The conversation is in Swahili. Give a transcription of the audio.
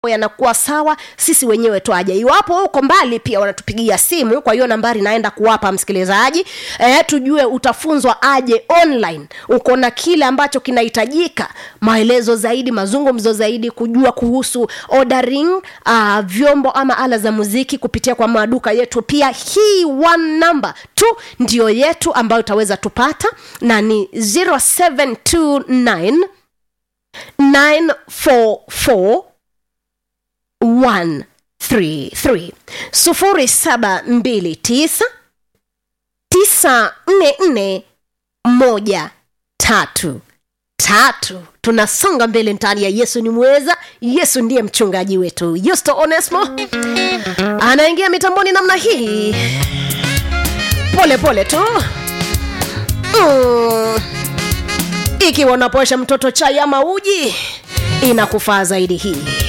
yanakuwa sawa sisi wenyewe twaja iwapo uko mbali pia wanatupigia simu kwa hiyo nambari naenda kuwapa msikilizaji e, tujue utafunzwa aje online uko na kile ambacho kinahitajika maelezo zaidi mazungumzo zaidi kujua kuhusu ordering uh, vyombo ama ala za muziki kupitia kwa maduka yetu pia hii one number tu ndio yetu ambayo utaweza tupata na ni 0729 944 133 sufuri saba mbili tisa tisa nne nne moja tatu tatu tunasonga mbele ndani ya yesu ni mweza yesu ndiye mchungaji wetu yusto onesmo anaingia mitamboni namna hii pole pole tu mm. ikiwa unaposha mtoto chai ama uji inakufaa zaidi hii